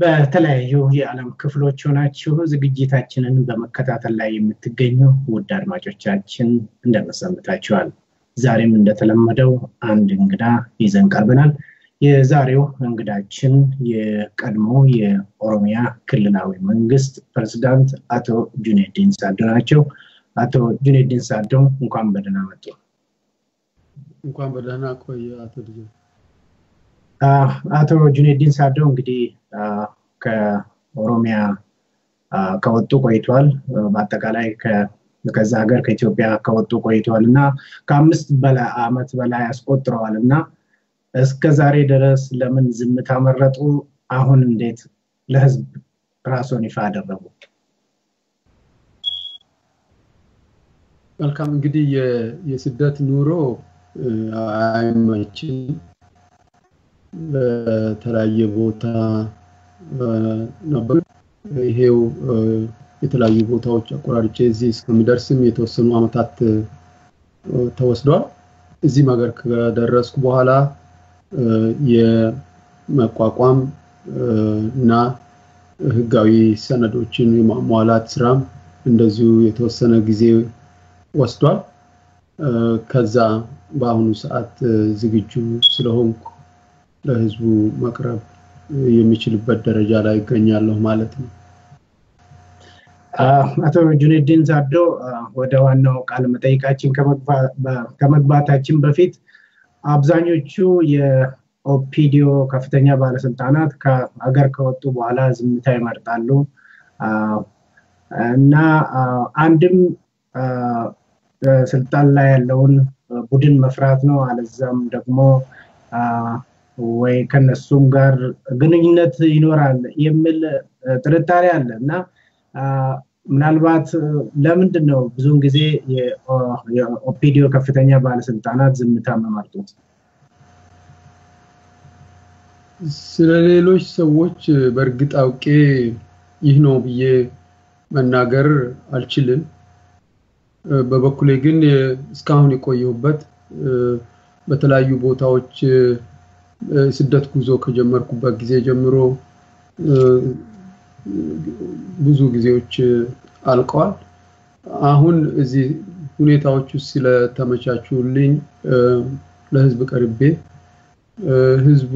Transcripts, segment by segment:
በተለያዩ የዓለም ክፍሎች ሆናችሁ ዝግጅታችንን በመከታተል ላይ የምትገኙ ውድ አድማጮቻችን እንደመሰንብታችኋል። ዛሬም እንደተለመደው አንድ እንግዳ ይዘን ቀርበናል። የዛሬው እንግዳችን የቀድሞ የኦሮሚያ ክልላዊ መንግስት ፕሬዝዳንት አቶ ጁኔዲን ሳዶ ናቸው። አቶ ጁኔዲን ሳዶ እንኳን በደህና መጡ። እንኳን በደህና ቆየ አቶ ልጅ። አቶ ጁኔዲን ሳዶ እንግዲህ ከኦሮሚያ ከወጡ ቆይቷል። በአጠቃላይ ከዛ ሀገር ከኢትዮጵያ ከወጡ ቆይተዋል እና ከአምስት በላይ አመት በላይ አስቆጥረዋል እና እስከ ዛሬ ድረስ ለምን ዝምታ መረጡ? አሁን እንዴት ለህዝብ ራስዎን ይፋ አደረጉ? መልካም እንግዲህ የስደት ኑሮ አይመችም። በተለያየ ቦታ ነበር። ይሄው የተለያዩ ቦታዎች አቆራርጬ እዚህ እስከሚደርስም የተወሰኑ አመታት ተወስዷል። እዚህም ሀገር ከደረስኩ በኋላ የመቋቋም እና ህጋዊ ሰነዶችን የማሟላት ስራም እንደዚሁ የተወሰነ ጊዜ ወስዷል። ከዛ በአሁኑ ሰዓት ዝግጁ ስለሆንኩ ለህዝቡ መቅረብ የሚችልበት ደረጃ ላይ ይገኛለሁ ማለት ነው። አቶ ጁኔዲን ሳዶ ወደ ዋናው ቃለ መጠይቃችን ከመግባታችን በፊት አብዛኞቹ የኦፒዲዮ ከፍተኛ ባለስልጣናት ከሀገር ከወጡ በኋላ ዝምታ ይመርጣሉ እና አንድም ስልጣን ላይ ያለውን ቡድን መፍራት ነው፣ አለዛም ደግሞ ወይ ከነሱም ጋር ግንኙነት ይኖራል የሚል ጥርጣሬ አለ እና ምናልባት ለምንድን ነው ብዙውን ጊዜ የኦፒዲዮ ከፍተኛ ባለስልጣናት ዝምታ መመርጡት? ስለ ሌሎች ሰዎች በእርግጥ አውቄ ይህ ነው ብዬ መናገር አልችልም። በበኩሌ ግን እስካሁን የቆየሁበት በተለያዩ ቦታዎች ስደት ጉዞ ከጀመርኩበት ጊዜ ጀምሮ ብዙ ጊዜዎች አልቀዋል። አሁን እዚህ ሁኔታዎች ውስጥ ስለተመቻቹልኝ ለህዝብ ቀርቤ ህዝቡ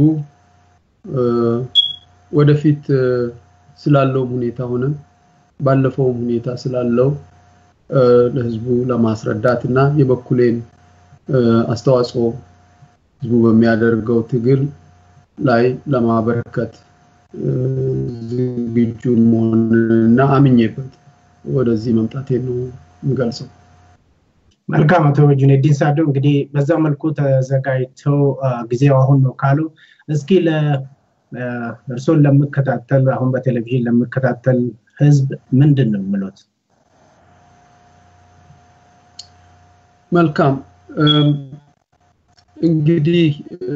ወደፊት ስላለውም ሁኔታ ሆነ ባለፈውም ሁኔታ ስላለው ለህዝቡ ለማስረዳት እና የበኩሌን አስተዋጽኦ ህዝቡ በሚያደርገው ትግል ላይ ለማበረከት ዝግጁ መሆንና አምኜበት ወደዚህ መምጣቴ ነው የምገልጸው። መልካም አቶ ጁኔዲን ሳዶ እንግዲህ በዛ መልኩ ተዘጋጅተው ጊዜው አሁን ነው ካሉ እስኪ እርስዎን ለምከታተል አሁን በቴሌቪዥን ለምከታተል ህዝብ ምንድን ነው የምሉት? መልካም እንግዲህ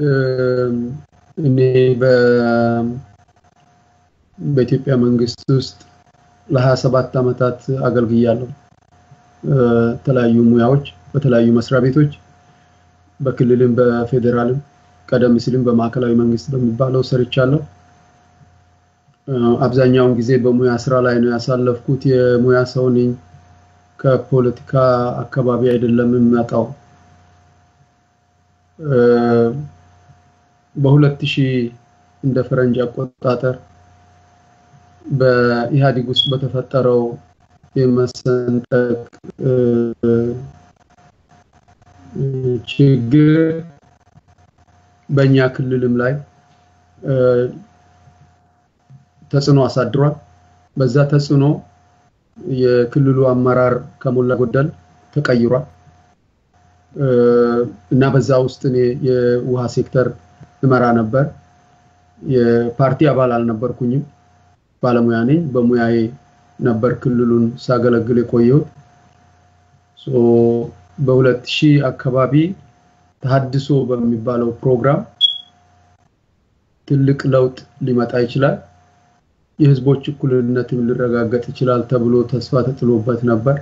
እኔ በኢትዮጵያ መንግስት ውስጥ ለ27 ዓመታት አገልግያለሁ። የተለያዩ ሙያዎች በተለያዩ መስሪያ ቤቶች በክልልም በፌዴራልም ቀደም ሲልም በማዕከላዊ መንግስት በሚባለው ሰርቻለሁ። አብዛኛውን ጊዜ በሙያ ስራ ላይ ነው ያሳለፍኩት። የሙያ ሰው ነኝ። ከፖለቲካ አካባቢ አይደለም የምመጣው። በሁለት ሺህ እንደ ፈረንጅ አቆጣጠር በኢህአዴግ ውስጥ በተፈጠረው የመሰንጠቅ ችግር በእኛ ክልልም ላይ ተጽዕኖ አሳድሯል። በዛ ተጽዕኖ የክልሉ አመራር ከሞላ ጎደል ተቀይሯል እና በዛ ውስጥ እኔ የውሃ ሴክተር እመራ ነበር። የፓርቲ አባል አልነበርኩኝም። ባለሙያ ነኝ። በሙያዬ ነበር ክልሉን ሳገለግል የቆየሁት። በሁለት ሺህ አካባቢ ተሀድሶ በሚባለው ፕሮግራም ትልቅ ለውጥ ሊመጣ ይችላል፣ የህዝቦች እኩልነትም ሊረጋገጥ ይችላል ተብሎ ተስፋ ተጥሎበት ነበር።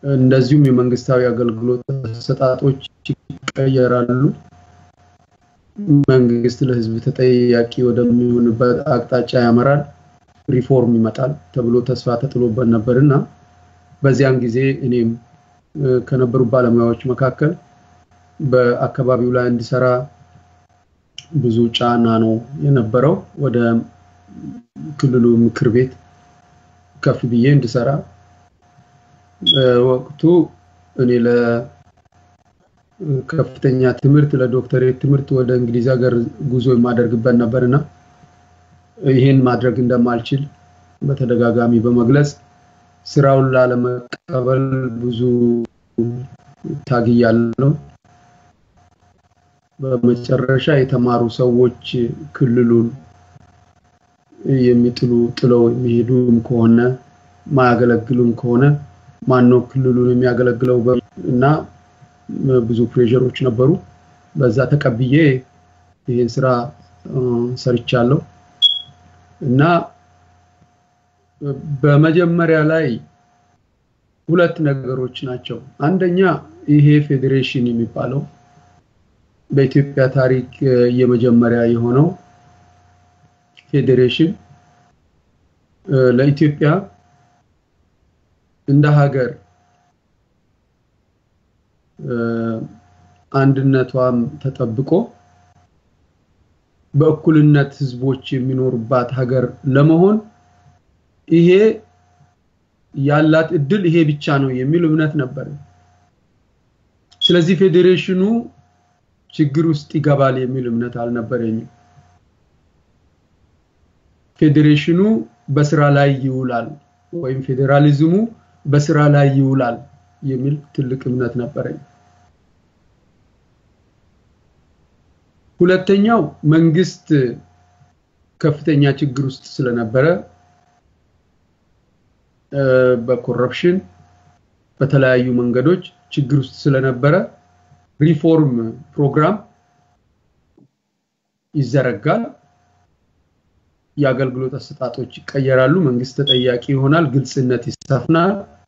እንደዚሁም የመንግስታዊ አገልግሎት አሰጣጦች ይቀየራሉ። መንግስት ለህዝብ ተጠያቂ ወደሚሆንበት አቅጣጫ ያመራል፣ ሪፎርም ይመጣል ተብሎ ተስፋ ተጥሎበት ነበርና በዚያን ጊዜ እኔም ከነበሩ ባለሙያዎች መካከል በአካባቢው ላይ እንዲሰራ ብዙ ጫና ነው የነበረው። ወደ ክልሉ ምክር ቤት ከፍ ብዬ እንድሰራ ወቅቱ እኔ ለከፍተኛ ትምህርት ለዶክተሬት ትምህርት ወደ እንግሊዝ ሀገር ጉዞ የማደርግበት ነበርና ይህን ማድረግ እንደማልችል በተደጋጋሚ በመግለጽ ስራውን ላለመቀበል ብዙ ታግያለሁ። በመጨረሻ የተማሩ ሰዎች ክልሉን የሚጥሉ ጥለው የሚሄዱም ከሆነ ማያገለግሉም ከሆነ ማነው ክልሉን የሚያገለግለው እና ብዙ ፕሬሸሮች ነበሩ። በዛ ተቀብዬ ይህን ስራ ሰርቻለሁ እና በመጀመሪያ ላይ ሁለት ነገሮች ናቸው። አንደኛ ይሄ ፌዴሬሽን የሚባለው በኢትዮጵያ ታሪክ የመጀመሪያ የሆነው ፌዴሬሽን ለኢትዮጵያ እንደ ሀገር አንድነቷም ተጠብቆ በእኩልነት ህዝቦች የሚኖሩባት ሀገር ለመሆን ይሄ ያላት እድል ይሄ ብቻ ነው የሚል እምነት ነበር። ስለዚህ ፌዴሬሽኑ ችግር ውስጥ ይገባል የሚል እምነት አልነበረኝም። ፌዴሬሽኑ በስራ ላይ ይውላል ወይም ፌዴራሊዝሙ በስራ ላይ ይውላል የሚል ትልቅ እምነት ነበረኝ። ሁለተኛው መንግስት ከፍተኛ ችግር ውስጥ ስለነበረ በኮረፕሽን በተለያዩ መንገዶች ችግር ውስጥ ስለነበረ ሪፎርም ፕሮግራም ይዘረጋል፣ የአገልግሎት አሰጣጦች ይቀየራሉ፣ መንግስት ተጠያቂ ይሆናል፣ ግልጽነት ይሰፍናል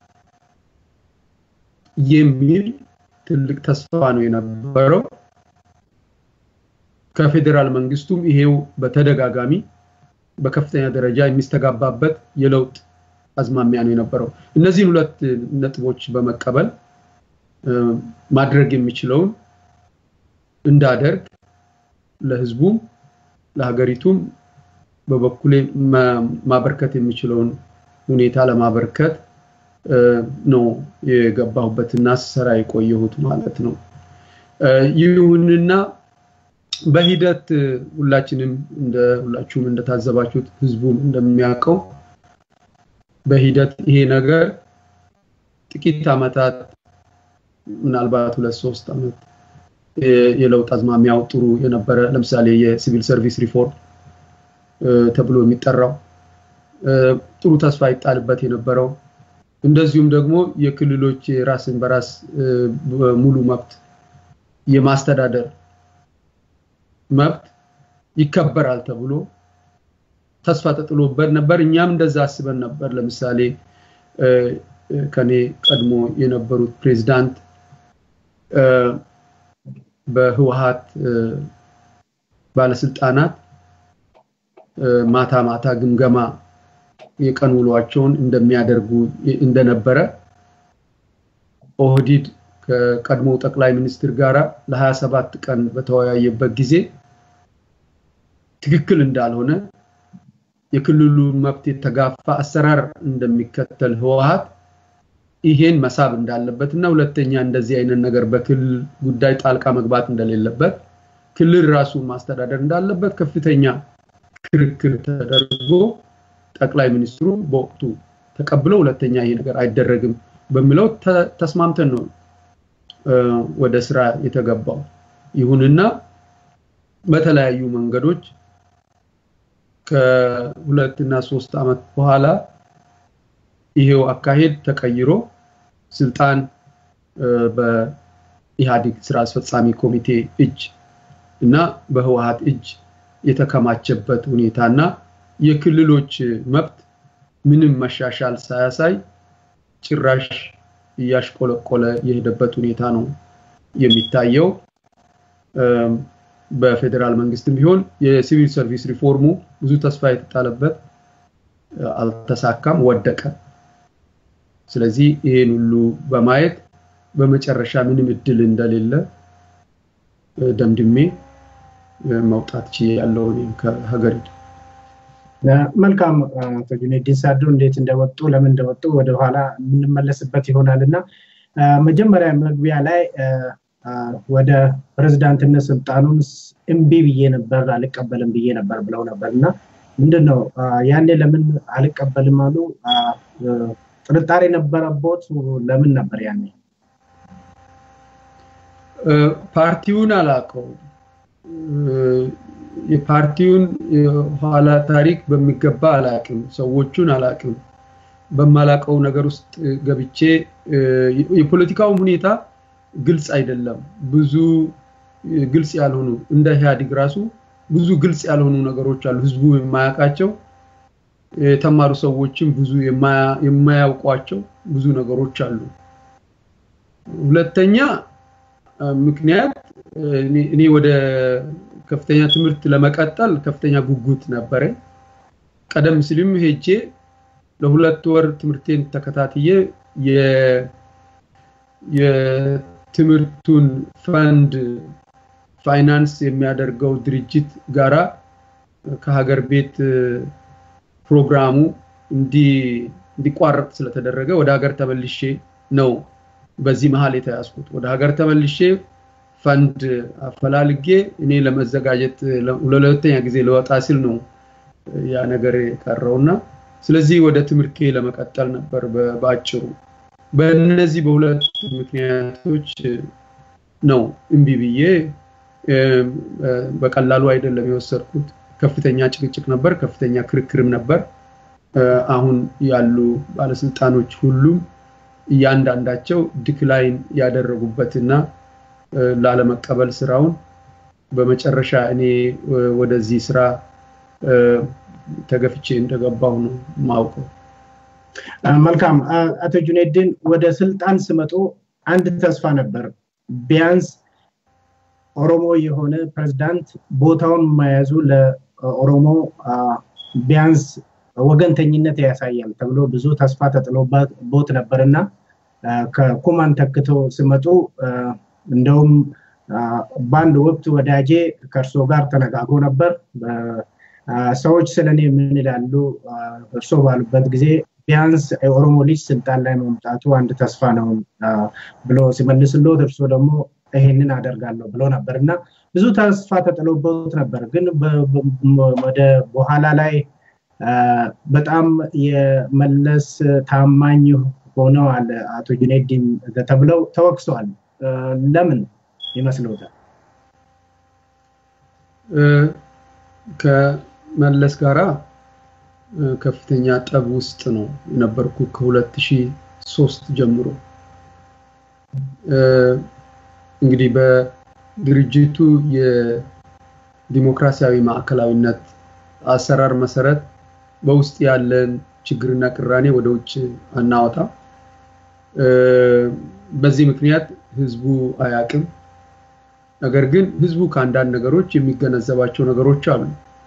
የሚል ትልቅ ተስፋ ነው የነበረው። ከፌዴራል መንግስቱም ይሄው በተደጋጋሚ በከፍተኛ ደረጃ የሚስተጋባበት የለውጥ አዝማሚያ ነው የነበረው። እነዚህን ሁለት ነጥቦች በመቀበል ማድረግ የሚችለውን እንዳደርግ ለህዝቡም ለሀገሪቱም በበኩሌ ማበርከት የሚችለውን ሁኔታ ለማበርከት ነው የገባሁበትና ስሰራ የቆየሁት ማለት ነው። ይሁንና በሂደት ሁላችንም እንደ ሁላችሁም እንደታዘባችሁት ህዝቡም እንደሚያውቀው በሂደት ይሄ ነገር ጥቂት አመታት ምናልባት ሁለት ሶስት አመት የለውጥ አዝማሚያው ጥሩ የነበረ ለምሳሌ የሲቪል ሰርቪስ ሪፎርም ተብሎ የሚጠራው ጥሩ ተስፋ ይጣልበት የነበረው እንደዚሁም ደግሞ የክልሎች ራስን በራስ ሙሉ መብት የማስተዳደር መብት ይከበራል ተብሎ ተስፋ ተጥሎበት ነበር። እኛም እንደዛ አስበን ነበር። ለምሳሌ ከኔ ቀድሞ የነበሩት ፕሬዝዳንት በህወሀት ባለስልጣናት ማታ ማታ ግምገማ የቀን ውሏቸውን እንደሚያደርጉ እንደነበረ ኦህዲድ ከቀድሞ ጠቅላይ ሚኒስትር ጋራ ለ27 ቀን በተወያየበት ጊዜ ትክክል እንዳልሆነ የክልሉ መብት የተጋፋ አሰራር እንደሚከተል ህወሀት ይሄን መሳብ እንዳለበት እና ሁለተኛ እንደዚህ አይነት ነገር በክልል ጉዳይ ጣልቃ መግባት እንደሌለበት ክልል ራሱን ማስተዳደር እንዳለበት ከፍተኛ ክርክር ተደርጎ ጠቅላይ ሚኒስትሩ በወቅቱ ተቀብለው ሁለተኛ ይሄ ነገር አይደረግም በሚለው ተስማምተን ነው ወደ ስራ የተገባው። ይሁንና በተለያዩ መንገዶች ከሁለት እና ሶስት አመት በኋላ ይሄው አካሄድ ተቀይሮ ስልጣን በኢህአዴግ ስራ አስፈጻሚ ኮሚቴ እጅ እና በህወሀት እጅ የተከማቸበት ሁኔታና የክልሎች መብት ምንም መሻሻል ሳያሳይ ጭራሽ እያሽቆለቆለ የሄደበት ሁኔታ ነው የሚታየው። በፌዴራል መንግስትም ቢሆን የሲቪል ሰርቪስ ሪፎርሙ ብዙ ተስፋ የተጣለበት አልተሳካም፣ ወደቀ። ስለዚህ ይሄን ሁሉ በማየት በመጨረሻ ምንም እድል እንደሌለ ደምድሜ መውጣት ችያለሁ እኔም ከሀገሪቱ። መልካም አቶ ጁኔዲን ሳዶ እንዴት እንደወጡ ለምን እንደወጡ ወደኋላ የምንመለስበት ይሆናል እና መጀመሪያ መግቢያ ላይ ወደ ፕሬዝዳንትነት ስልጣኑን እምቢ ብዬ ነበር አልቀበልም ብዬ ነበር ብለው ነበር እና ምንድን ነው ያኔ ለምን አልቀበልም አሉ? ጥርጣሬ ነበረቦት? ለምን ነበር ያኔ? ፓርቲውን አላውቀውም። የፓርቲውን የኋላ ታሪክ በሚገባ አላውቅም። ሰዎቹን አላውቅም። በማላውቀው ነገር ውስጥ ገብቼ የፖለቲካውም ሁኔታ ግልጽ አይደለም። ብዙ ግልጽ ያልሆኑ እንደ ኢህአዲግ ራሱ ብዙ ግልጽ ያልሆኑ ነገሮች አሉ። ህዝቡ የማያውቃቸው የተማሩ ሰዎችም ብዙ የማያውቋቸው ብዙ ነገሮች አሉ። ሁለተኛ ምክንያት እኔ ወደ ከፍተኛ ትምህርት ለመቀጠል ከፍተኛ ጉጉት ነበረኝ። ቀደም ሲልም ሄጄ ለሁለት ወር ትምህርቴን ተከታትዬ የትምህርቱን ፈንድ ፋይናንስ የሚያደርገው ድርጅት ጋራ ከሀገር ቤት ፕሮግራሙ እንዲቋረጥ ስለተደረገ ወደ ሀገር ተመልሼ ነው በዚህ መሀል የተያዝኩት። ወደ ሀገር ተመልሼ ፈንድ አፈላልጌ እኔ ለመዘጋጀት ለሁለተኛ ጊዜ ለወጣ ሲል ነው ያ ነገር የቀረውና ስለዚህ ወደ ትምህርቴ ለመቀጠል ነበር በአጭሩ። በእነዚህ በሁለቱ ምክንያቶች ነው እምቢ ብዬ በቀላሉ አይደለም የወሰድኩት። ከፍተኛ ጭቅጭቅ ነበር፣ ከፍተኛ ክርክርም ነበር። አሁን ያሉ ባለስልጣኖች ሁሉም እያንዳንዳቸው ዲክላይን ያደረጉበትና ላለመቀበል ስራውን በመጨረሻ እኔ ወደዚህ ስራ ተገፍቼ እንደገባሁ ነው ማውቀው። መልካም አቶ ጁኔድን ወደ ስልጣን ስመጡ አንድ ተስፋ ነበር ቢያንስ ኦሮሞ የሆነ ፕሬዝዳንት ቦታውን መያዙ ለኦሮሞ ቢያንስ ወገንተኝነት ያሳያል ተብሎ ብዙ ተስፋ ተጥሎበት ነበር እና ከኩማን ተክተው ሲመጡ እንደውም በአንድ ወቅት ወዳጄ ከእርሶ ጋር ተነጋግሮ ነበር። ሰዎች ስለኔ ምን ይላሉ እርሶ ባሉበት ጊዜ ቢያንስ የኦሮሞ ልጅ ስልጣን ላይ መምጣቱ አንድ ተስፋ ነው ብሎ ሲመልስሎት እርሶ ደግሞ ይሄንን አደርጋለሁ ብሎ ነበር እና ብዙ ተስፋ ተጥሎበት ነበር። ግን ወደ በኋላ ላይ በጣም የመለስ ታማኝ ሆነዋል አቶ ጁኔዲን ተብለው ተወቅሰዋል። ለምን ይመስልዎታል? ከመለስ ጋራ ከፍተኛ ጠብ ውስጥ ነው የነበርኩ ከ2003 ጀምሮ እንግዲህ በድርጅቱ የዲሞክራሲያዊ ማዕከላዊነት አሰራር መሰረት በውስጥ ያለን ችግርና ቅራኔ ወደ ውጭ አናወጣ። በዚህ ምክንያት ህዝቡ አያቅም። ነገር ግን ህዝቡ ከአንዳንድ ነገሮች የሚገነዘባቸው ነገሮች አሉ።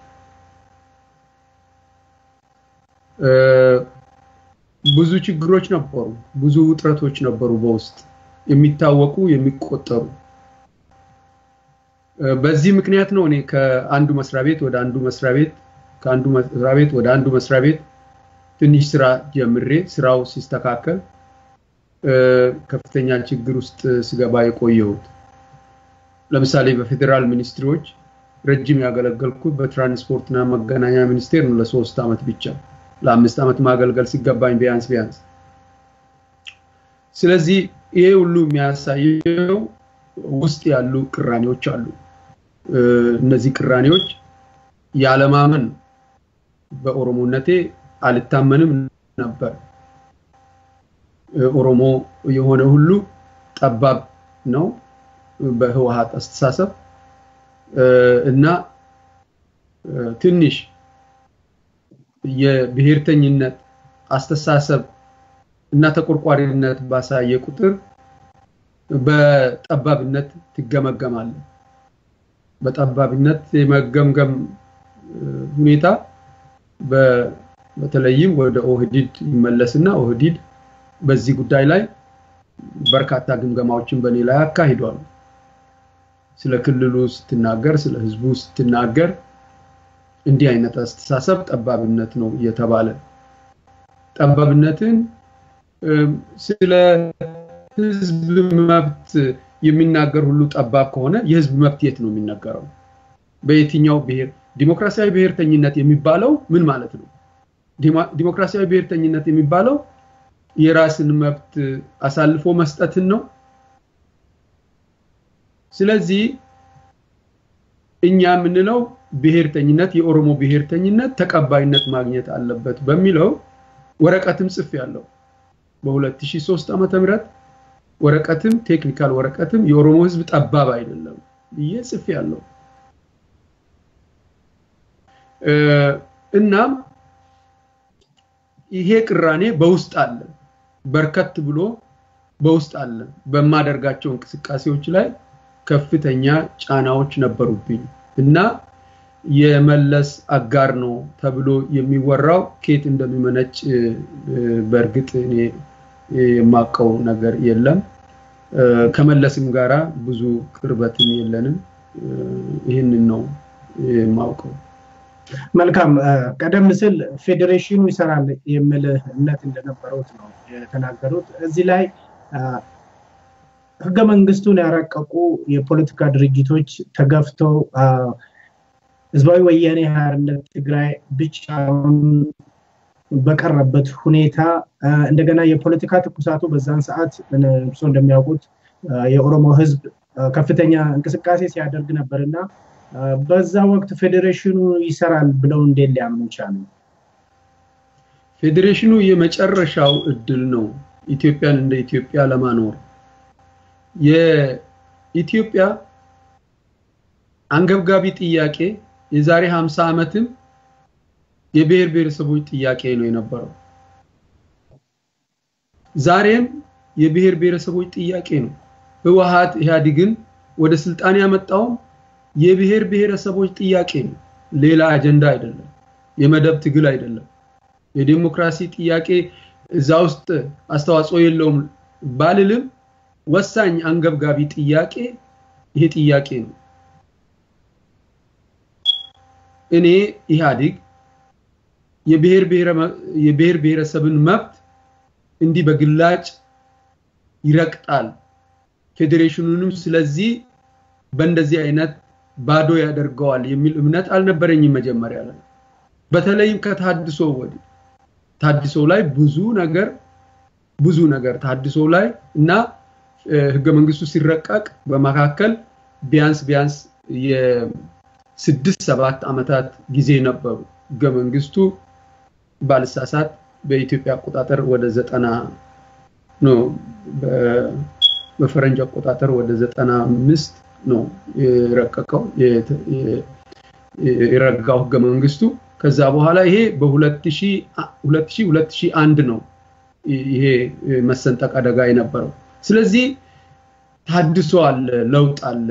ብዙ ችግሮች ነበሩ፣ ብዙ ውጥረቶች ነበሩ በውስጥ የሚታወቁ የሚቆጠሩ። በዚህ ምክንያት ነው እኔ ከአንዱ መስሪያ ቤት ወደ አንዱ መስሪያ ቤት ከአንዱ መስሪያ ቤት ወደ አንዱ መስሪያ ቤት ትንሽ ስራ ጀምሬ ስራው ሲስተካከል ከፍተኛ ችግር ውስጥ ስገባ የቆየሁት። ለምሳሌ በፌዴራል ሚኒስትሪዎች ረጅም ያገለገልኩት በትራንስፖርትና መገናኛ ሚኒስቴር ነው ለሶስት ዓመት ብቻ ለአምስት ዓመት ማገልገል ሲገባኝ ቢያንስ ቢያንስ። ስለዚህ ይሄ ሁሉ የሚያሳየው ውስጥ ያሉ ቅራኔዎች አሉ። እነዚህ ቅራኔዎች ያለማመን በኦሮሞነቴ አልታመንም ነበር። ኦሮሞ የሆነ ሁሉ ጠባብ ነው በህወሀት አስተሳሰብ እና ትንሽ የብሔርተኝነት አስተሳሰብ እና ተቆርቋሪነት ባሳየ ቁጥር በጠባብነት ትገመገማለ። በጠባብነት የመገምገም ሁኔታ በተለይም ወደ ኦህዲድ ይመለስና ኦህዲድ በዚህ ጉዳይ ላይ በርካታ ግምገማዎችን በእኔ ላይ አካሂዷል። ስለ ክልሉ ስትናገር፣ ስለ ህዝቡ ስትናገር እንዲህ አይነት አስተሳሰብ ጠባብነት ነው እየተባለ ጠባብነትን ስለ ህዝብ መብት የሚናገር ሁሉ ጠባብ ከሆነ የህዝብ መብት የት ነው የሚነገረው? በየትኛው ብሔር? ዲሞክራሲያዊ ብሔርተኝነት የሚባለው ምን ማለት ነው? ዲሞክራሲያዊ ብሔርተኝነት የሚባለው የራስን መብት አሳልፎ መስጠትን ነው። ስለዚህ እኛ የምንለው ብሔርተኝነት የኦሮሞ ብሔርተኝነት ተቀባይነት ማግኘት አለበት በሚለው ወረቀትም ጽፍ ያለው በ2003 ዓመተ ምህረት ወረቀትም ቴክኒካል ወረቀትም የኦሮሞ ህዝብ ጠባብ አይደለም ብዬ ጽፍ ያለው እናም ይሄ ቅራኔ በውስጥ አለ በርከት ብሎ በውስጥ አለ በማደርጋቸው እንቅስቃሴዎች ላይ ከፍተኛ ጫናዎች ነበሩብኝ እና የመለስ አጋር ነው ተብሎ የሚወራው ኬት እንደሚመነጭ በእርግጥ እኔ የማውቀው ነገር የለም። ከመለስም ጋራ ብዙ ቅርበትም የለንም። ይህንን ነው የማውቀው። መልካም። ቀደም ሲል ፌዴሬሽኑ ይሰራል የሚል እምነት እንደነበሩት ነው የተናገሩት። እዚህ ላይ ህገ መንግስቱን ያረቀቁ የፖለቲካ ድርጅቶች ተገፍተው ህዝባዊ ወያኔ ሓርነት ትግራይ ብቻውን በቀረበት ሁኔታ እንደገና የፖለቲካ ትኩሳቱ በዛን ሰዓት እርሶ እንደሚያውቁት የኦሮሞ ህዝብ ከፍተኛ እንቅስቃሴ ሲያደርግ ነበር እና በዛ ወቅት ፌዴሬሽኑ ይሰራል ብለው እንዴት ሊያምኑ ቻሉ? ፌዴሬሽኑ የመጨረሻው እድል ነው ኢትዮጵያን እንደ ኢትዮጵያ ለማኖር የኢትዮጵያ አንገብጋቢ ጥያቄ የዛሬ 50 ዓመትም የብሔር ብሔረሰቦች ጥያቄ ነው የነበረው። ዛሬም የብሔር ብሔረሰቦች ጥያቄ ነው። ህወሓት ኢህአዴግን ወደ ስልጣን ያመጣውም የብሔር ብሔረሰቦች ጥያቄ ነው። ሌላ አጀንዳ አይደለም። የመደብ ትግል አይደለም። የዲሞክራሲ ጥያቄ እዛ ውስጥ አስተዋጽኦ የለውም ባልልም ወሳኝ አንገብጋቢ ጥያቄ ይሄ ጥያቄ ነው። እኔ ኢህአዴግ የብሔር ብሔረሰብን መብት እንዲህ በግላጭ ይረግጣል፣ ፌዴሬሽኑንም ስለዚህ በእንደዚህ አይነት ባዶ ያደርገዋል የሚል እምነት አልነበረኝም መጀመሪያ ላይ። በተለይም ከታድሶ ወዲህ ታድሶ ላይ ብዙ ነገር ብዙ ነገር ታድሶ ላይ እና ህገ መንግስቱ ሲረቀቅ በመካከል ቢያንስ ቢያንስ የስድስት ሰባት ዓመታት ጊዜ ነበሩ። ህገ መንግስቱ ባልሳሳት በኢትዮጵያ አቆጣጠር ወደ ዘጠና ነው በፈረንጅ አቆጣጠር ወደ ዘጠና አምስት ነው የረቀቀው የረጋው ህገ መንግስቱ። ከዛ በኋላ ይሄ በ2000 ነው ይሄ መሰንጠቅ አደጋ የነበረው። ስለዚህ ታድሶ አለ፣ ለውጥ አለ።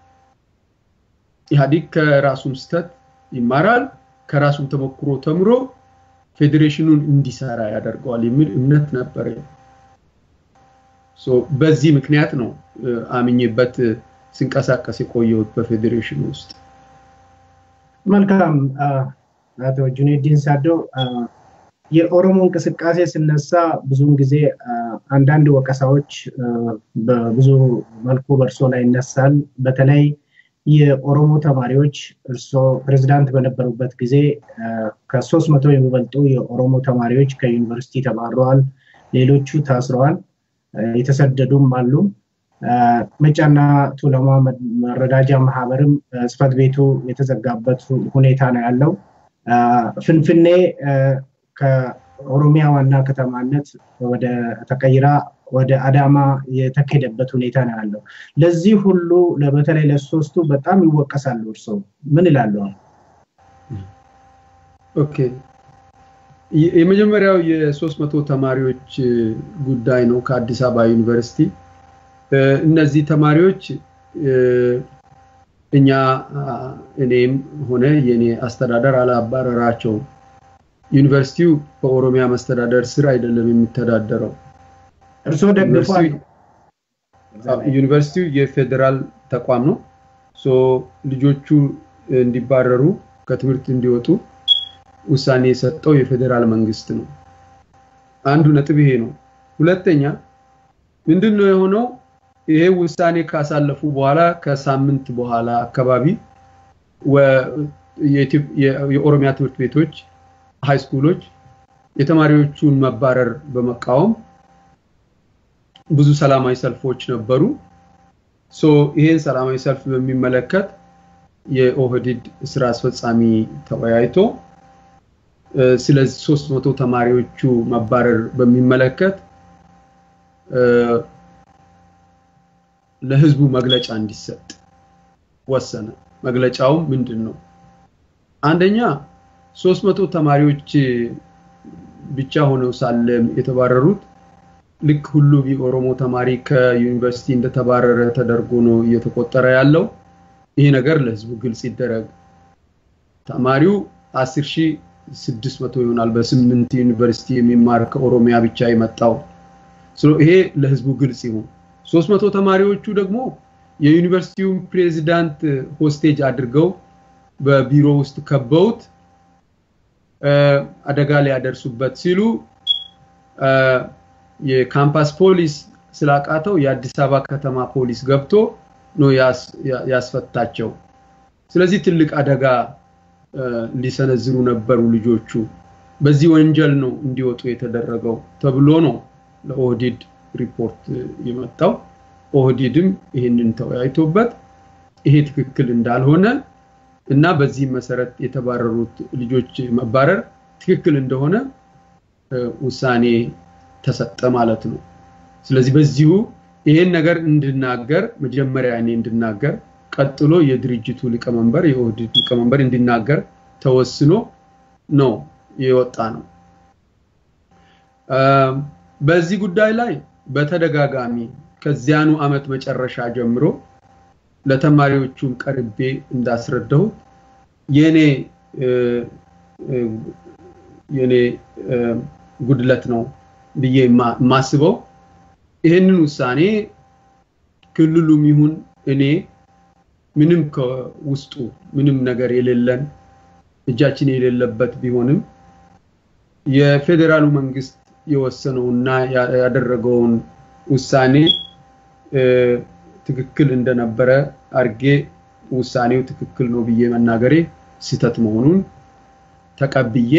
ኢህአዴግ ከራሱም ስተት ይማራል፣ ከራሱም ተሞክሮ ተምሮ ፌዴሬሽኑን እንዲሰራ ያደርገዋል የሚል እምነት ነበረ። በዚህ ምክንያት ነው አምኜበት ስንቀሳቀስ የቆየሁት በፌዴሬሽኑ ውስጥ። መልካም አቶ ጁኔዲን ሳዶ የኦሮሞ እንቅስቃሴ ስነሳ ብዙውን ጊዜ አንዳንድ ወቀሳዎች በብዙ መልኩ በእርሶ ላይ ይነሳል። በተለይ የኦሮሞ ተማሪዎች እርሶ ፕሬዚዳንት በነበሩበት ጊዜ ከሶስት መቶ የሚበልጡ የኦሮሞ ተማሪዎች ከዩኒቨርሲቲ ተባረዋል። ሌሎቹ ታስረዋል፣ የተሰደዱም አሉ። መጫና ቱለማ መረዳጃ ማህበርም ጽህፈት ቤቱ የተዘጋበት ሁኔታ ነው ያለው። ፍንፍኔ ከኦሮሚያ ዋና ከተማነት ወደ ተቀይራ ወደ አዳማ የተካሄደበት ሁኔታ ነው ያለው። ለዚህ ሁሉ በተለይ ለሶስቱ በጣም ይወቀሳሉ። እርስዎ ምን ይላሉ? ኦኬ የመጀመሪያው የሶስት መቶ ተማሪዎች ጉዳይ ነው ከአዲስ አበባ ዩኒቨርሲቲ። እነዚህ ተማሪዎች እኛ እኔም ሆነ የኔ አስተዳደር አላባረራቸውም። ዩኒቨርሲቲው በኦሮሚያ መስተዳደር ስር አይደለም የሚተዳደረው። እርስዎ ደግፏል? ዩኒቨርሲቲው የፌዴራል ተቋም ነው። ልጆቹ እንዲባረሩ ከትምህርት እንዲወጡ ውሳኔ የሰጠው የፌዴራል መንግስት ነው። አንዱ ነጥብ ይሄ ነው። ሁለተኛ ምንድን ነው የሆነው? ይሄ ውሳኔ ካሳለፉ በኋላ ከሳምንት በኋላ አካባቢ የኦሮሚያ ትምህርት ቤቶች ሃይ ስኩሎች የተማሪዎቹን መባረር በመቃወም ብዙ ሰላማዊ ሰልፎች ነበሩ። ሶ ይሄን ሰላማዊ ሰልፍ በሚመለከት የኦህዲድ ስራ አስፈጻሚ ተወያይቶ ስለዚህ ሶስት መቶ ተማሪዎቹ መባረር በሚመለከት ለህዝቡ መግለጫ እንዲሰጥ ወሰነ። መግለጫው ምንድን ነው? አንደኛ ሶስት መቶ ተማሪዎች ብቻ ሆነው ሳለ የተባረሩት ልክ ሁሉም የኦሮሞ ተማሪ ከዩኒቨርሲቲ እንደተባረረ ተደርጎ ነው እየተቆጠረ ያለው። ይሄ ነገር ለህዝቡ ግልጽ ይደረግ። ተማሪው 10600 ይሆናል በስምንት ዩኒቨርሲቲ የሚማር ከኦሮሚያ ብቻ የመጣው። ይሄ ለህዝቡ ግልጽ ይሁን። 300 ተማሪዎቹ ደግሞ የዩኒቨርሲቲውን ፕሬዚዳንት ሆስቴጅ አድርገው በቢሮ ውስጥ ከበውት አደጋ ሊያደርሱበት ሲሉ የካምፓስ ፖሊስ ስላቃተው የአዲስ አበባ ከተማ ፖሊስ ገብቶ ነው ያስፈታቸው። ስለዚህ ትልቅ አደጋ ሊሰነዝሩ ነበሩ ልጆቹ። በዚህ ወንጀል ነው እንዲወጡ የተደረገው ተብሎ ነው ለኦህዲድ ሪፖርት የመጣው። ኦህዲድም ይህንን ተወያይቶበት ይሄ ትክክል እንዳልሆነ እና በዚህ መሰረት የተባረሩት ልጆች መባረር ትክክል እንደሆነ ውሳኔ ተሰጠ ማለት ነው። ስለዚህ በዚሁ ይሄን ነገር እንድናገር መጀመሪያ እኔ እንድናገር ቀጥሎ የድርጅቱ ሊቀመንበር የኦህዴድ ሊቀመንበር እንዲናገር ተወስኖ ነው የወጣ ነው። በዚህ ጉዳይ ላይ በተደጋጋሚ ከዚያኑ አመት መጨረሻ ጀምሮ ለተማሪዎቹም ቀርቤ እንዳስረዳሁት የኔ የኔ ጉድለት ነው ብዬ የማስበው ይህንን ውሳኔ ክልሉም ይሁን እኔ ምንም ከውስጡ ምንም ነገር የሌለን እጃችን የሌለበት ቢሆንም የፌዴራሉ መንግስት የወሰነውና ያደረገውን ውሳኔ ትክክል እንደነበረ አርጌ ውሳኔው ትክክል ነው ብዬ መናገሬ ስህተት መሆኑን ተቀብዬ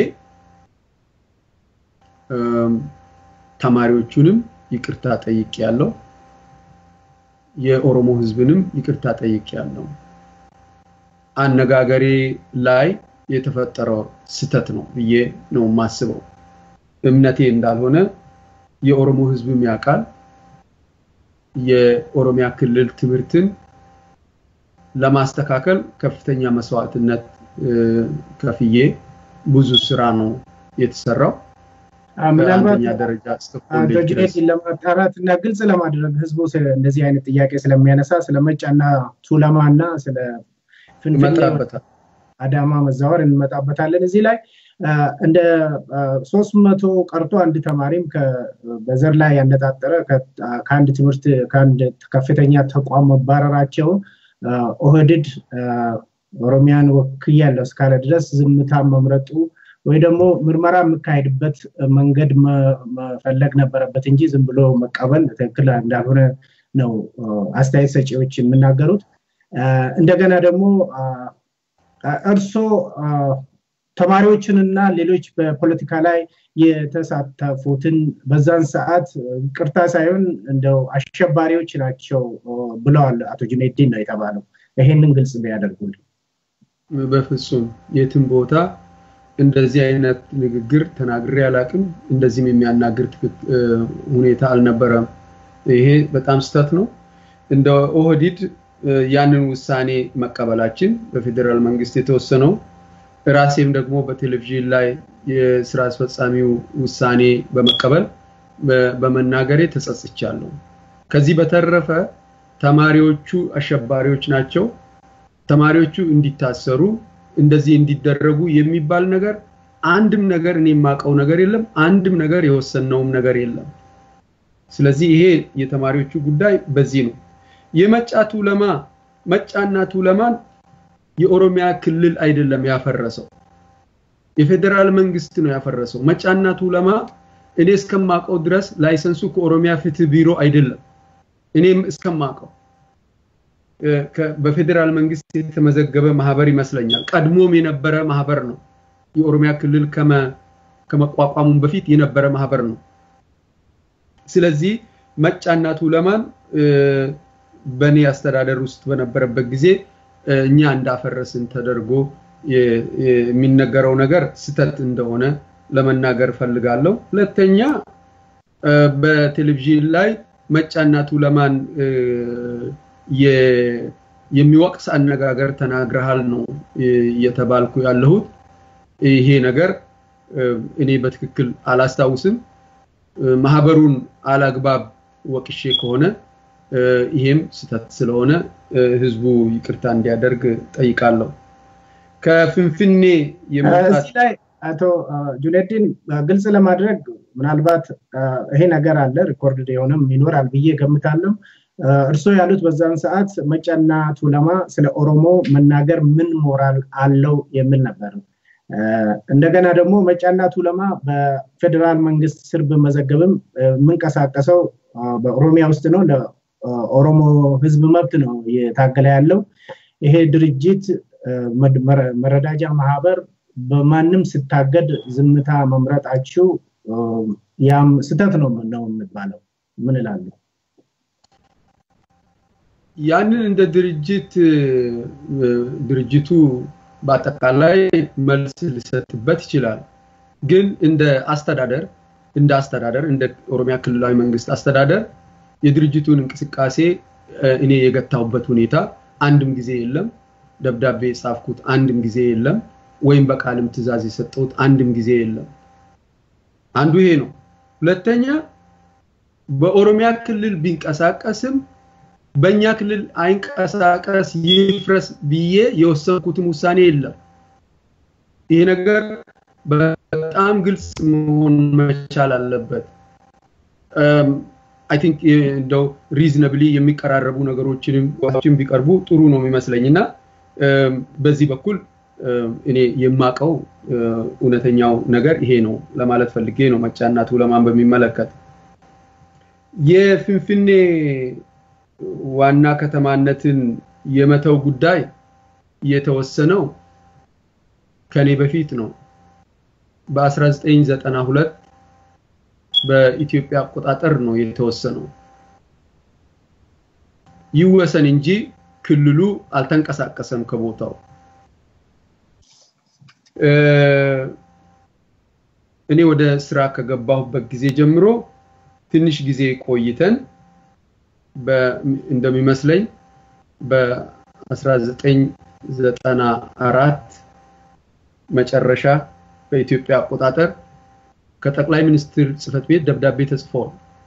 ተማሪዎቹንም ይቅርታ ጠይቄ ያለው የኦሮሞ ህዝብንም ይቅርታ ጠይቄ ያለው አነጋገሬ ላይ የተፈጠረው ስተት ነው ብዬ ነው የማስበው። እምነቴ እንዳልሆነ የኦሮሞ ህዝብም ያውቃል። የኦሮሚያ ክልል ትምህርትን ለማስተካከል ከፍተኛ መስዋዕትነት ከፍዬ ብዙ ስራ ነው የተሰራው። ምናልባት ደረጃ ዶጅኔት ለማጣራት እና ግልጽ ለማድረግ ህዝቡ እንደዚህ አይነት ጥያቄ ስለሚያነሳ ስለ መጫና ቱለማ እና ስለ ፍንፍኔ አዳማ መዛወር እንመጣበታለን። እዚህ ላይ እንደ ሶስት መቶ ቀርቶ አንድ ተማሪም በዘር ላይ ያነጣጠረ ከአንድ ትምህርት ከአንድ ከፍተኛ ተቋም መባረራቸው ኦህድድ ኦሮሚያን ወክያለሁ እስካለ ድረስ ዝምታ መምረጡ ወይ ደግሞ ምርመራ የምካሄድበት መንገድ መፈለግ ነበረበት እንጂ ዝም ብሎ መቀበል ትክክል እንዳልሆነ ነው አስተያየት ሰጪዎች የሚናገሩት። እንደገና ደግሞ እርሶ ተማሪዎችንና ሌሎች በፖለቲካ ላይ የተሳተፉትን በዛን ሰዓት ቅርታ ሳይሆን እንደው አሸባሪዎች ናቸው ብለዋል አቶ ጁኔዲን ነው የተባለው። ይሄንን ግልጽ ቢያደርጉልን። በፍጹም የትም ቦታ እንደዚህ አይነት ንግግር ተናግሬ አላቅም። እንደዚህም የሚያናግር ሁኔታ አልነበረም። ይሄ በጣም ስተት ነው። እንደ ኦህዲድ ያንን ውሳኔ መቀበላችን በፌዴራል መንግስት የተወሰነው ራሴም ደግሞ በቴሌቪዥን ላይ የስራ አስፈጻሚው ውሳኔ በመቀበል በመናገሬ ተጸጽቻለሁ። ከዚህ በተረፈ ተማሪዎቹ አሸባሪዎች ናቸው፣ ተማሪዎቹ እንዲታሰሩ እንደዚህ እንዲደረጉ የሚባል ነገር አንድም ነገር እኔ የማውቀው ነገር የለም። አንድም ነገር የወሰነውም ነገር የለም። ስለዚህ ይሄ የተማሪዎቹ ጉዳይ በዚህ ነው። የመጫ ቱለማ መጫና ቱለማን የኦሮሚያ ክልል አይደለም ያፈረሰው፣ የፌዴራል መንግስት ነው ያፈረሰው። መጫና ቱለማ እኔ እስከማውቀው ድረስ ላይሰንሱ ከኦሮሚያ ፍትህ ቢሮ አይደለም። እኔም እስከማውቀው በፌዴራል መንግስት የተመዘገበ ማህበር ይመስለኛል። ቀድሞም የነበረ ማህበር ነው። የኦሮሚያ ክልል ከመቋቋሙም በፊት የነበረ ማህበር ነው። ስለዚህ መጫና ቱለማን በእኔ አስተዳደር ውስጥ በነበረበት ጊዜ እኛ እንዳፈረስን ተደርጎ የሚነገረው ነገር ስተት እንደሆነ ለመናገር ፈልጋለሁ። ሁለተኛ በቴሌቪዥን ላይ መጫና ቱለማን የሚወቅስ አነጋገር ተናግረሃል ነው እየተባልኩ ያለሁት። ይሄ ነገር እኔ በትክክል አላስታውስም። ማህበሩን አላግባብ ወቅሼ ከሆነ ይሄም ስተት ስለሆነ ህዝቡ ይቅርታ እንዲያደርግ ጠይቃለሁ። ከፍንፍኔ እዚህ ላይ አቶ ጁነዲን ግልጽ ለማድረግ ምናልባት ይሄ ነገር አለ ሪኮርድ የሆነም ይኖራል ብዬ ገምታለሁ። እርስዎ ያሉት በዛን ሰዓት መጫና ቱለማ ስለ ኦሮሞ መናገር ምን ሞራል አለው የሚል ነበር። እንደገና ደግሞ መጫና ቱለማ በፌዴራል መንግስት ስር በመዘገብም የምንቀሳቀሰው በኦሮሚያ ውስጥ ነው። ለኦሮሞ ህዝብ መብት ነው እየታገለ ያለው። ይሄ ድርጅት መረዳጃ ማህበር በማንም ስታገድ ዝምታ መምረጣችሁ ያም ስተት ነው ነው የሚባለው። ምን እላለሁ? ያንን እንደ ድርጅት ድርጅቱ በአጠቃላይ መልስ ሊሰጥበት ይችላል። ግን እንደ አስተዳደር እንደ አስተዳደር እንደ ኦሮሚያ ክልላዊ መንግስት አስተዳደር የድርጅቱን እንቅስቃሴ እኔ የገታሁበት ሁኔታ አንድም ጊዜ የለም። ደብዳቤ የጻፍኩት አንድም ጊዜ የለም። ወይም በቃልም ትዕዛዝ የሰጠሁት አንድም ጊዜ የለም። አንዱ ይሄ ነው። ሁለተኛ በኦሮሚያ ክልል ቢንቀሳቀስም በእኛ ክልል አይንቀሳቀስ ይፍረስ ብዬ የወሰንኩትም ውሳኔ የለም። ይሄ ነገር በጣም ግልጽ መሆን መቻል አለበት። አይ ቲንክ እንደው ሪዝነብሊ የሚቀራረቡ ነገሮችንም ቢቀርቡ ጥሩ ነው የሚመስለኝ እና በዚህ በኩል እኔ የማቀው እውነተኛው ነገር ይሄ ነው ለማለት ፈልጌ ነው። መጫና ቱለማን በሚመለከት የፍንፍኔ ዋና ከተማነትን የመተው ጉዳይ የተወሰነው ከኔ በፊት ነው። በ1992 በኢትዮጵያ አቆጣጠር ነው የተወሰነው። ይወሰን እንጂ ክልሉ አልተንቀሳቀሰም ከቦታው። እኔ ወደ ስራ ከገባሁበት ጊዜ ጀምሮ ትንሽ ጊዜ ቆይተን እንደሚመስለኝ በ1994 መጨረሻ በኢትዮጵያ አቆጣጠር ከጠቅላይ ሚኒስትር ጽህፈት ቤት ደብዳቤ ተጽፏል።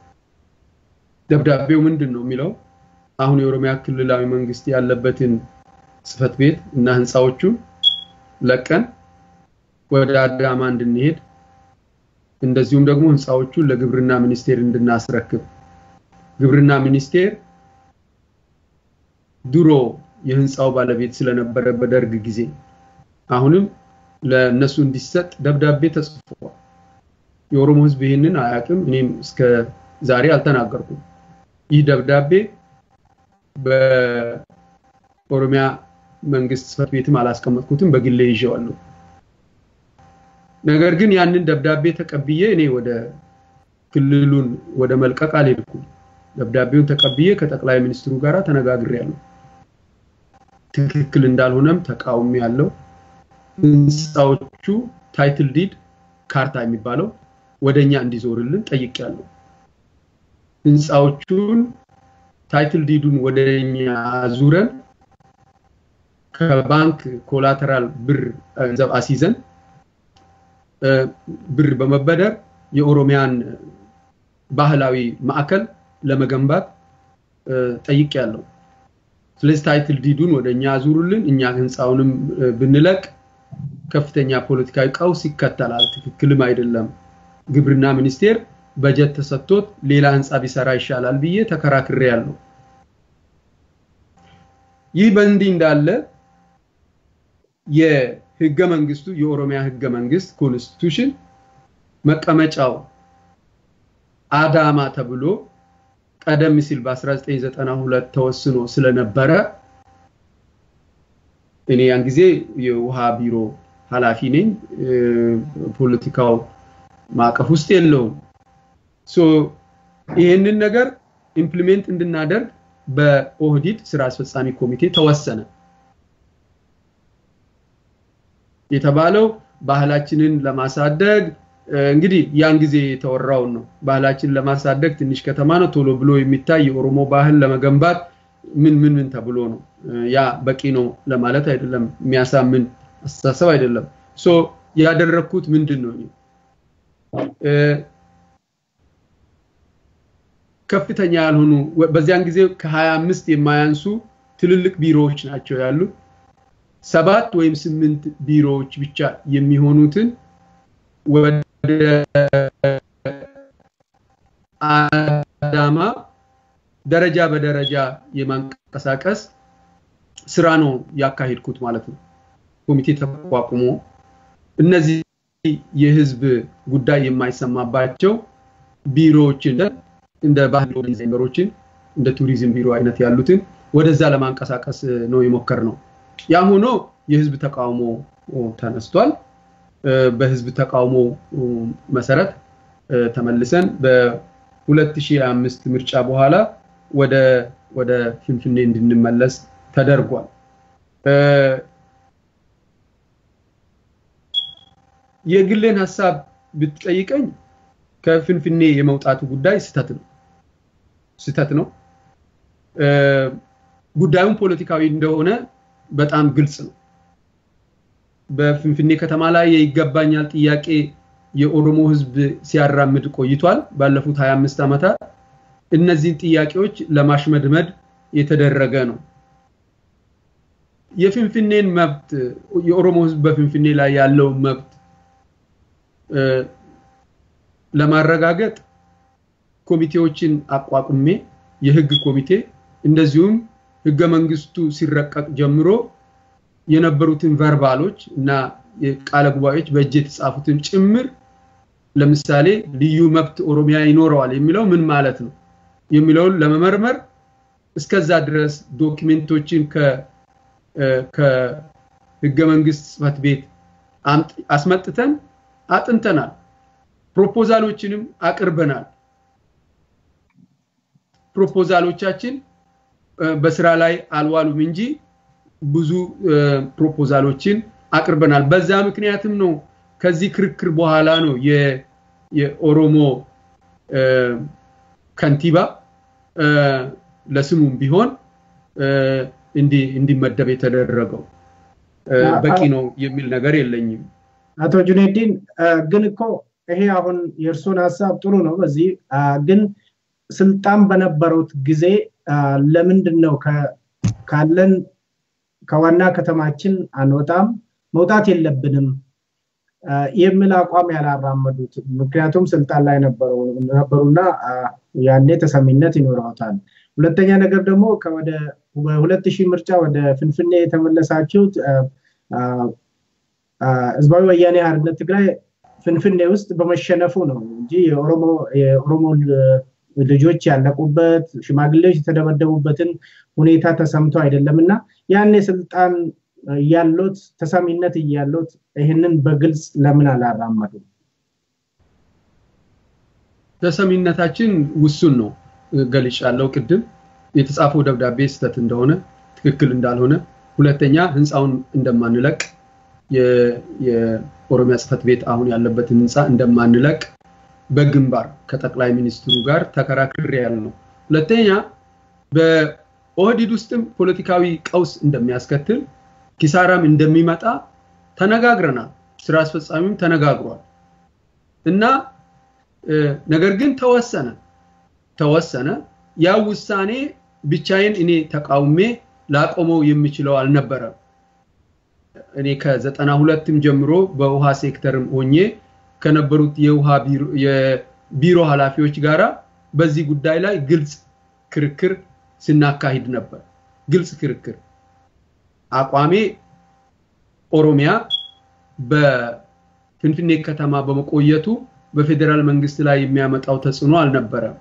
ደብዳቤው ምንድን ነው የሚለው? አሁን የኦሮሚያ ክልላዊ መንግስት ያለበትን ጽህፈት ቤት እና ህንፃዎቹን ለቀን ወደ አዳማ እንድንሄድ እንደዚሁም ደግሞ ህንፃዎቹን ለግብርና ሚኒስቴር እንድናስረክብ ግብርና ሚኒስቴር ድሮ የህንፃው ባለቤት ስለነበረ በደርግ ጊዜ አሁንም ለነሱ እንዲሰጥ ደብዳቤ ተጽፏል። የኦሮሞ ህዝብ ይህንን አያውቅም። እኔም እስከ ዛሬ አልተናገርኩም። ይህ ደብዳቤ በኦሮሚያ መንግስት ጽህፈት ቤትም አላስቀመጥኩትም፣ በግሌ ይዤዋለሁ። ነገር ግን ያንን ደብዳቤ ተቀብዬ እኔ ወደ ክልሉን ወደ መልቀቅ አልሄድኩም። ደብዳቤውን ተቀብዬ ከጠቅላይ ሚኒስትሩ ጋር ተነጋግሬያለሁ። ትክክል እንዳልሆነም ተቃውሚ ያለው ህንፃዎቹ ታይትል ዲድ ካርታ የሚባለው ወደኛ እንዲዞርልን ጠይቄያለሁ። ህንፃዎቹን ታይትል ዲዱን ወደኛ አዙረን ከባንክ ኮላተራል ብር ገንዘብ አስይዘን ብር በመበደር የኦሮሚያን ባህላዊ ማዕከል ለመገንባት ጠይቄያለሁ። ስለዚህ ታይትል ዲዱን ወደ እኛ አዙሩልን፣ እኛ ህንፃውንም ብንለቅ ከፍተኛ ፖለቲካዊ ቀውስ ይከተላል። ትክክልም አይደለም። ግብርና ሚኒስቴር በጀት ተሰጥቶት ሌላ ህንፃ ቢሰራ ይሻላል ብዬ ተከራክሬ ያለው። ይህ በእንዲህ እንዳለ የህገ መንግስቱ የኦሮሚያ ህገ መንግስት ኮንስቲቱሽን መቀመጫው አዳማ ተብሎ ቀደም ሲል በ1992 ተወስኖ ስለነበረ እኔ ያን ጊዜ የውሃ ቢሮ ኃላፊ ነኝ። ፖለቲካው ማዕቀፍ ውስጥ የለውም። ሶ ይህንን ነገር ኢምፕሊሜንት እንድናደርግ በኦህዲድ ስራ አስፈጻሚ ኮሚቴ ተወሰነ። የተባለው ባህላችንን ለማሳደግ እንግዲህ ያን ጊዜ የተወራውን ነው። ባህላችንን ለማሳደግ ትንሽ ከተማ ነው ቶሎ ብሎ የሚታይ የኦሮሞ ባህል ለመገንባት ምን ምን ምን ተብሎ ነው። ያ በቂ ነው ለማለት አይደለም፣ የሚያሳምን አስተሳሰብ አይደለም። ሶ ያደረግኩት ምንድን ነው? ከፍተኛ ያልሆኑ በዚያን ጊዜ ከ25 የማያንሱ ትልልቅ ቢሮዎች ናቸው ያሉት። ሰባት ወይም ስምንት ቢሮዎች ብቻ የሚሆኑትን ወደ አዳማ ደረጃ በደረጃ የማንቀሳቀስ ስራ ነው ያካሄድኩት ማለት ነው። ኮሚቴ ተቋቁሞ እነዚህ የህዝብ ጉዳይ የማይሰማባቸው ቢሮዎችን እንደ ባህል ኦርጋናይዜሽኖችን እንደ ቱሪዝም ቢሮ አይነት ያሉትን ወደዛ ለማንቀሳቀስ ነው የሞከር ነው። ያ ሆኖ የህዝብ ተቃውሞ ተነስቷል። በህዝብ ተቃውሞ መሰረት ተመልሰን በ2005 ምርጫ በኋላ ወደ ወደ ፍንፍኔ እንድንመለስ ተደርጓል። የግሌን ሀሳብ ብትጠይቀኝ ከፍንፍኔ የመውጣቱ ጉዳይ ስተት ነው ስተት ነው። ጉዳዩም ፖለቲካዊ እንደሆነ በጣም ግልጽ ነው። በፍንፍኔ ከተማ ላይ የይገባኛል ጥያቄ የኦሮሞ ህዝብ ሲያራምድ ቆይቷል ባለፉት 25 ዓመታት። እነዚህን ጥያቄዎች ለማሽመድመድ የተደረገ ነው። የፍንፍኔን መብት የኦሮሞ ህዝብ በፍንፍኔ ላይ ያለውን መብት ለማረጋገጥ ኮሚቴዎችን አቋቁሜ የህግ ኮሚቴ እንደዚሁም ህገ መንግስቱ ሲረቀቅ ጀምሮ የነበሩትን ቨርባሎች እና ቃለ ጉባኤዎች በእጅ የተጻፉትን ጭምር ለምሳሌ ልዩ መብት ኦሮሚያ ይኖረዋል የሚለው ምን ማለት ነው የሚለውን ለመመርመር እስከዛ ድረስ ዶክሜንቶችን ከህገ መንግስት ጽህፈት ቤት አስመጥተን አጥንተናል። ፕሮፖዛሎችንም አቅርበናል። ፕሮፖዛሎቻችን በስራ ላይ አልዋሉም እንጂ ብዙ ፕሮፖዛሎችን አቅርበናል። በዛ ምክንያትም ነው ከዚህ ክርክር በኋላ ነው የኦሮሞ ከንቲባ ለስሙም ቢሆን እንዲመደብ የተደረገው። በቂ ነው የሚል ነገር የለኝም። አቶ ጁኔዲን ግን እኮ ይሄ አሁን የእርሶን ሀሳብ ጥሩ ነው። በዚህ ግን ስልጣን በነበሩት ጊዜ ለምንድን ነው ካለን ከዋና ከተማችን አንወጣም መውጣት የለብንም የሚል አቋም ያላራመዱት? ምክንያቱም ስልጣን ላይ ነበሩና ያኔ ተሰሚነት ይኖረውታል። ሁለተኛ ነገር ደግሞ ወደ በሁለት ሺህ ምርጫ ወደ ፍንፍኔ የተመለሳችሁት ህዝባዊ ወያኔ ሓርነት ትግራይ ፍንፍኔ ውስጥ በመሸነፉ ነው እንጂ የኦሮሞ ልጆች ያለቁበት ሽማግሌዎች የተደበደቡበትን ሁኔታ ተሰምቶ አይደለም እና ያኔ ስልጣን እያሎት ተሰሚነት እያሎት ይህንን በግልጽ ለምን አላራመዱም? ተሰሚነታችን ውሱን ነው ገልጫለሁ ቅድም የተጻፈው ደብዳቤ ስህተት እንደሆነ ትክክል እንዳልሆነ ሁለተኛ ህንፃውን እንደማንለቅ የኦሮሚያ ጽህፈት ቤት አሁን ያለበትን ህንፃ እንደማንለቅ በግንባር ከጠቅላይ ሚኒስትሩ ጋር ተከራክሬ ያለ ነው። ሁለተኛ በኦህዲድ ውስጥም ፖለቲካዊ ቀውስ እንደሚያስከትል ኪሳራም እንደሚመጣ ተነጋግረናል። ስራ አስፈጻሚም ተነጋግሯል እና ነገር ግን ተወሰነ ተወሰነ ያ ውሳኔ ብቻዬን እኔ ተቃውሜ ላቆመው የሚችለው አልነበረም። እኔ ከዘጠና ሁለትም ጀምሮ በውሃ ሴክተርም ሆኜ ከነበሩት የውሃ የቢሮ ኃላፊዎች ጋራ በዚህ ጉዳይ ላይ ግልጽ ክርክር ስናካሂድ ነበር። ግልጽ ክርክር አቋሜ ኦሮሚያ በፍንፍኔ ከተማ በመቆየቱ በፌዴራል መንግስት ላይ የሚያመጣው ተጽዕኖ አልነበረም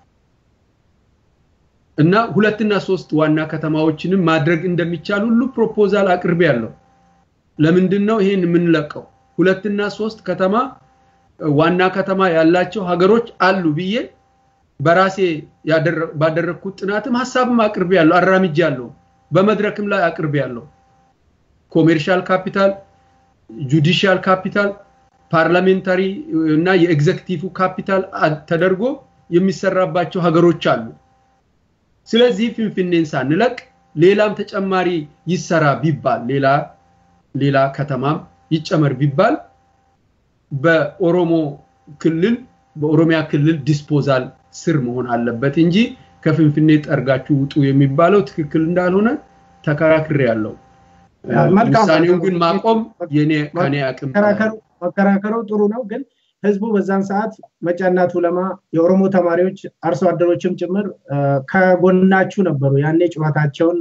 እና ሁለትና ሶስት ዋና ከተማዎችንም ማድረግ እንደሚቻል ሁሉ ፕሮፖዛል አቅርቤ ያለው ለምንድን ነው ይሄን የምንለቀው? ሁለትና ሶስት ከተማ ዋና ከተማ ያላቸው ሀገሮች አሉ ብዬ በራሴ ባደረግኩት ጥናትም ሀሳብም አቅርቤ ያለው አራምጄ ያለው በመድረክም ላይ አቅርቤ ያለው ኮሜርሻል ካፒታል፣ ጁዲሻል ካፒታል፣ ፓርላሜንታሪ እና የኤግዜክቲቭ ካፒታል ተደርጎ የሚሰራባቸው ሀገሮች አሉ። ስለዚህ ፍንፍኔን ሳንለቅ ሌላም ተጨማሪ ይሰራ ቢባል ሌላ ሌላ ከተማም ይጨመር ቢባል በኦሮሞ ክልል በኦሮሚያ ክልል ዲስፖዛል ስር መሆን አለበት እንጂ ከፍንፍኔ ጠርጋችሁ ውጡ የሚባለው ትክክል እንዳልሆነ ተከራክሬ ያለው። ውሳኔውን ግን ማቆም የኔ ከኔ አቅም መከራከሩ ጥሩ ነው ግን ህዝቡ በዛን ሰዓት መጫና ቱለማ የኦሮሞ ተማሪዎች አርሶ አደሮችም ጭምር ከጎናችሁ ነበሩ። ያኔ ጨዋታቸውን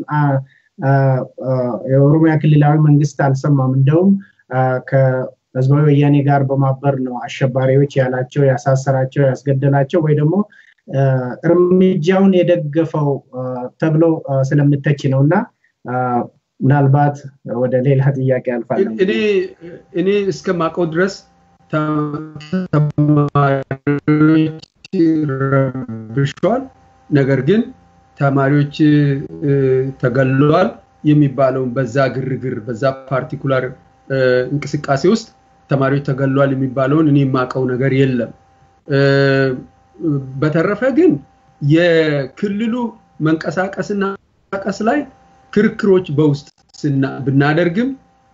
የኦሮሚያ ክልላዊ መንግስት አልሰማም። እንደውም ከህዝባዊ ወያኔ ጋር በማበር ነው አሸባሪዎች ያላቸው፣ ያሳሰራቸው፣ ያስገደላቸው ወይ ደግሞ እርምጃውን የደገፈው ተብሎ ስለምተች ነው እና ምናልባት ወደ ሌላ ጥያቄ አልፋለሁ። እኔ እስከማውቀው ድረስ ተማሪዎች ረብሸዋል። ነገር ግን ተማሪዎች ተገለዋል የሚባለውን በዛ ግርግር በዛ ፓርቲኩላር እንቅስቃሴ ውስጥ ተማሪዎች ተገለዋል የሚባለውን እኔ የማውቀው ነገር የለም። በተረፈ ግን የክልሉ መንቀሳቀስና ቀስ ላይ ክርክሮች በውስጥ ብናደርግም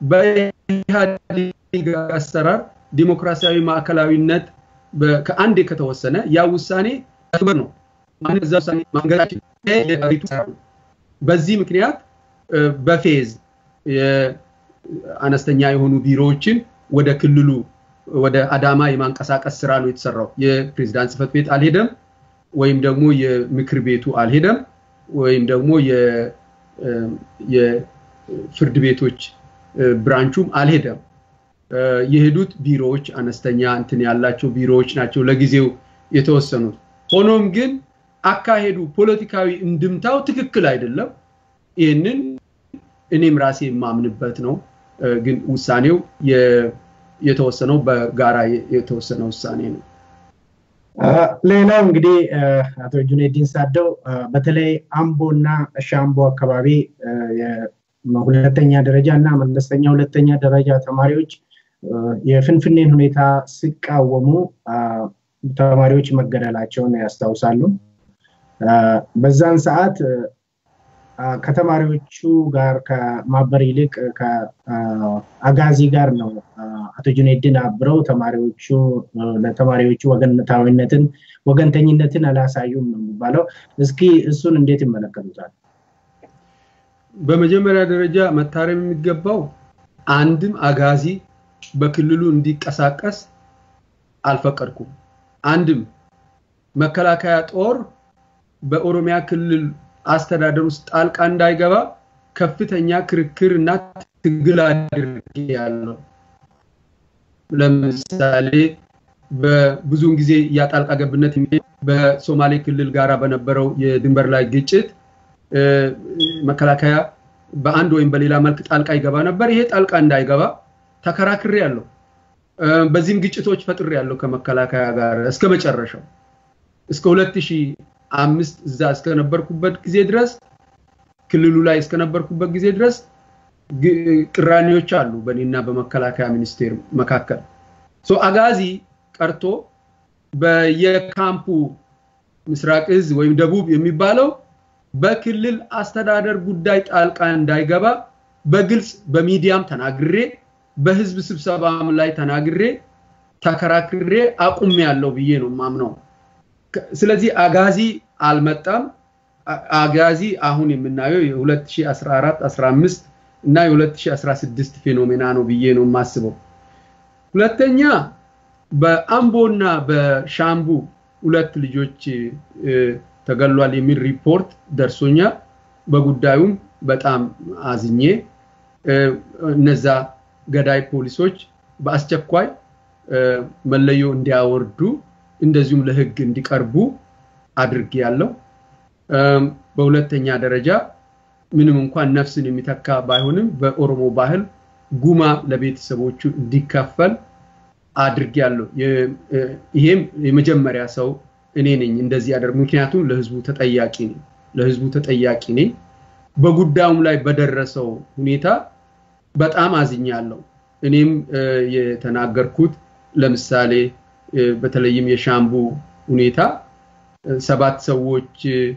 በኢህአዴግ አሰራር ዲሞክራሲያዊ ማዕከላዊነት ከአንዴ ከተወሰነ ያ ውሳኔ ክብር ነው። እዛ ውሳኔ ማንገዳችን በዚህ ምክንያት በፌዝ አነስተኛ የሆኑ ቢሮዎችን ወደ ክልሉ ወደ አዳማ የማንቀሳቀስ ስራ ነው የተሰራው። የፕሬዝዳንት ጽህፈት ቤት አልሄደም፣ ወይም ደግሞ የምክር ቤቱ አልሄደም፣ ወይም ደግሞ የፍርድ ቤቶች ብራንቹም አልሄደም። የሄዱት ቢሮዎች አነስተኛ እንትን ያላቸው ቢሮዎች ናቸው ለጊዜው የተወሰኑት። ሆኖም ግን አካሄዱ ፖለቲካዊ እንድምታው ትክክል አይደለም። ይህንን እኔም ራሴ የማምንበት ነው። ግን ውሳኔው የተወሰነው በጋራ የተወሰነ ውሳኔ ነው። ሌላው እንግዲህ አቶ ጁኔዲን ሳደው በተለይ አምቦ እና ሻምቦ አካባቢ ሁለተኛ ደረጃ እና መለስተኛ ሁለተኛ ደረጃ ተማሪዎች የፍንፍኔን ሁኔታ ሲቃወሙ ተማሪዎች መገደላቸውን ያስታውሳሉ። በዛን ሰዓት ከተማሪዎቹ ጋር ከማበር ይልቅ ከአጋዚ ጋር ነው አቶ ጁኔድን አብረው ተማሪዎቹ ለተማሪዎቹ ወገንታዊነትን ወገንተኝነትን አላሳዩም ነው የሚባለው። እስኪ እሱን እንዴት ይመለከቱታል? በመጀመሪያ ደረጃ መታረም የሚገባው አንድም አጋዚ በክልሉ እንዲቀሳቀስ አልፈቀድኩም። አንድም መከላከያ ጦር በኦሮሚያ ክልል አስተዳደር ውስጥ ጣልቃ እንዳይገባ ከፍተኛ ክርክር እና ትግል አድርጌ ያለው። ለምሳሌ በብዙውን ጊዜ ያጣልቃ ገብነት በሶማሌ ክልል ጋራ በነበረው የድንበር ላይ ግጭት መከላከያ በአንድ ወይም በሌላ መልክ ጣልቃ ይገባ ነበር። ይሄ ጣልቃ እንዳይገባ ተከራክሬ ያለው። በዚህም ግጭቶች ፈጥሬ ያለው ከመከላከያ ጋር እስከ መጨረሻው እስከ 2005 እዛ እስከነበርኩበት ጊዜ ድረስ ክልሉ ላይ እስከነበርኩበት ጊዜ ድረስ ቅራኔዎች አሉ በእኔና በመከላከያ ሚኒስቴር መካከል። አጋዚ ቀርቶ በየካምፑ ምስራቅ እዝ ወይም ደቡብ የሚባለው በክልል አስተዳደር ጉዳይ ጣልቃ እንዳይገባ በግልጽ በሚዲያም ተናግሬ በህዝብ ስብሰባም ላይ ተናግሬ ተከራክሬ አቁም ያለው ብዬ ነው ማምነው። ስለዚህ አጋዚ አልመጣም። አጋዚ አሁን የምናየው የ2014 15 እና የ2016 ፌኖሜና ነው ብዬ ነው የማስበው። ሁለተኛ በአምቦና በሻምቡ ሁለት ልጆች ተገሏል የሚል ሪፖርት ደርሶኛል። በጉዳዩም በጣም አዝኜ እነዛ ገዳይ ፖሊሶች በአስቸኳይ መለዮ እንዲያወርዱ እንደዚሁም ለህግ እንዲቀርቡ አድርጌ ያለው። በሁለተኛ ደረጃ ምንም እንኳን ነፍስን የሚተካ ባይሆንም በኦሮሞ ባህል ጉማ ለቤተሰቦቹ እንዲከፈል አድርጌ ያለው። ይሄም የመጀመሪያ ሰው እኔ ነኝ እንደዚህ ያደርግ ምክንያቱም ለህዝቡ ተጠያቂ ነኝ ለህዝቡ ተጠያቂ ነኝ። በጉዳዩም ላይ በደረሰው ሁኔታ በጣም አዝኛለሁ። እኔም የተናገርኩት ለምሳሌ በተለይም የሻምቡ ሁኔታ ሰባት ሰዎች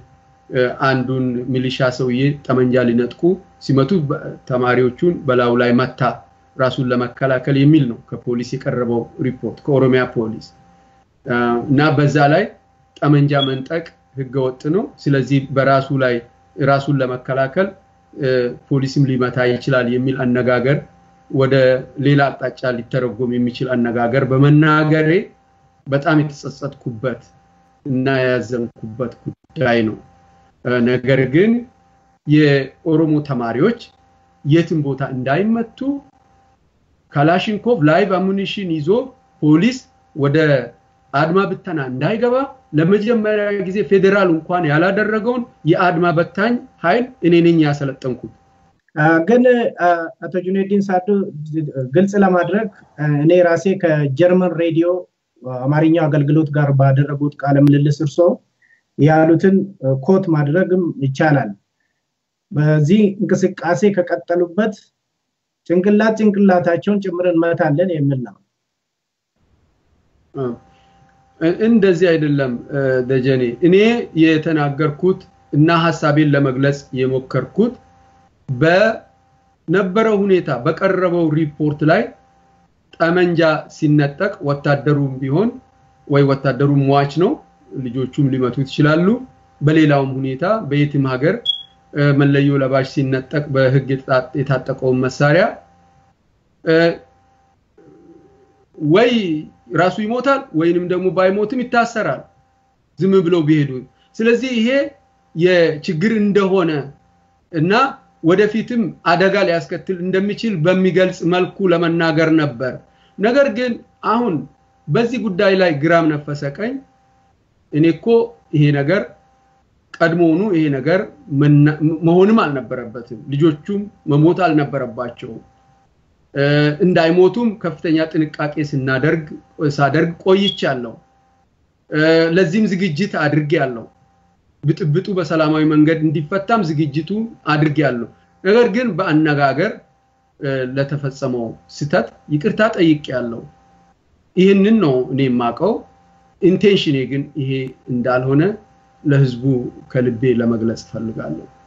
አንዱን ሚሊሻ ሰውዬ ጠመንጃ ሊነጥቁ ሲመቱ ተማሪዎቹን በላዩ ላይ መታ ራሱን ለመከላከል የሚል ነው ከፖሊስ የቀረበው ሪፖርት ከኦሮሚያ ፖሊስ እና በዛ ላይ ጠመንጃ መንጠቅ ህገወጥ ነው። ስለዚህ በራሱ ላይ ራሱን ለመከላከል ፖሊስም ሊመታ ይችላል የሚል አነጋገር ወደ ሌላ አቅጣጫ ሊተረጎም የሚችል አነጋገር በመናገሬ በጣም የተጸጸትኩበት እና ያዘንኩበት ጉዳይ ነው። ነገር ግን የኦሮሞ ተማሪዎች የትም ቦታ እንዳይመቱ ካላሽንኮቭ ላይቭ አሙኒሽን ይዞ ፖሊስ ወደ አድማ ብተና እንዳይገባ ለመጀመሪያ ጊዜ ፌዴራል እንኳን ያላደረገውን የአድማ በታኝ ኃይል እኔ ነኝ ያሰለጠንኩት። ግን አቶ ጁኔዲን ሳዱ ግልጽ ለማድረግ እኔ ራሴ ከጀርመን ሬዲዮ አማርኛው አገልግሎት ጋር ባደረጉት ቃለ ምልልስ እርሶ ያሉትን ኮት ማድረግም ይቻላል። በዚህ እንቅስቃሴ ከቀጠሉበት ጭንቅላት ጭንቅላታቸውን ጭምር እንመታለን የሚል ነው። እንደዚህ አይደለም ደጀኔ። እኔ የተናገርኩት እና ሀሳቤን ለመግለጽ የሞከርኩት በነበረው ሁኔታ በቀረበው ሪፖርት ላይ ጠመንጃ ሲነጠቅ ወታደሩም ቢሆን ወይ ወታደሩም ሟች ነው፣ ልጆቹም ሊመቱት ይችላሉ። በሌላውም ሁኔታ በየትም ሀገር መለዮ ለባሽ ሲነጠቅ በህግ የታጠቀውን መሳሪያ ወይ ራሱ ይሞታል ወይንም ደግሞ ባይሞትም ይታሰራል ዝም ብለው ቢሄዱ። ስለዚህ ይሄ የችግር እንደሆነ እና ወደፊትም አደጋ ሊያስከትል እንደሚችል በሚገልጽ መልኩ ለመናገር ነበር። ነገር ግን አሁን በዚህ ጉዳይ ላይ ግራም ነፈሰ ቀኝ እኔ እኮ ይሄ ነገር ቀድሞውኑ ይሄ ነገር መሆንም አልነበረበትም። ልጆቹም መሞት አልነበረባቸውም። እንዳይሞቱም ከፍተኛ ጥንቃቄ ስናደርግ ሳደርግ ቆይቻለሁ። ለዚህም ዝግጅት አድርጌያለሁ። ብጥብጡ በሰላማዊ መንገድ እንዲፈታም ዝግጅቱ አድርጌያለሁ። ነገር ግን በአነጋገር ለተፈጸመው ስተት ይቅርታ ጠይቄያለሁ። ይህንን ነው እኔ የማውቀው። ኢንቴንሽኔ ግን ይሄ እንዳልሆነ ለህዝቡ ከልቤ ለመግለጽ ፈልጋለሁ።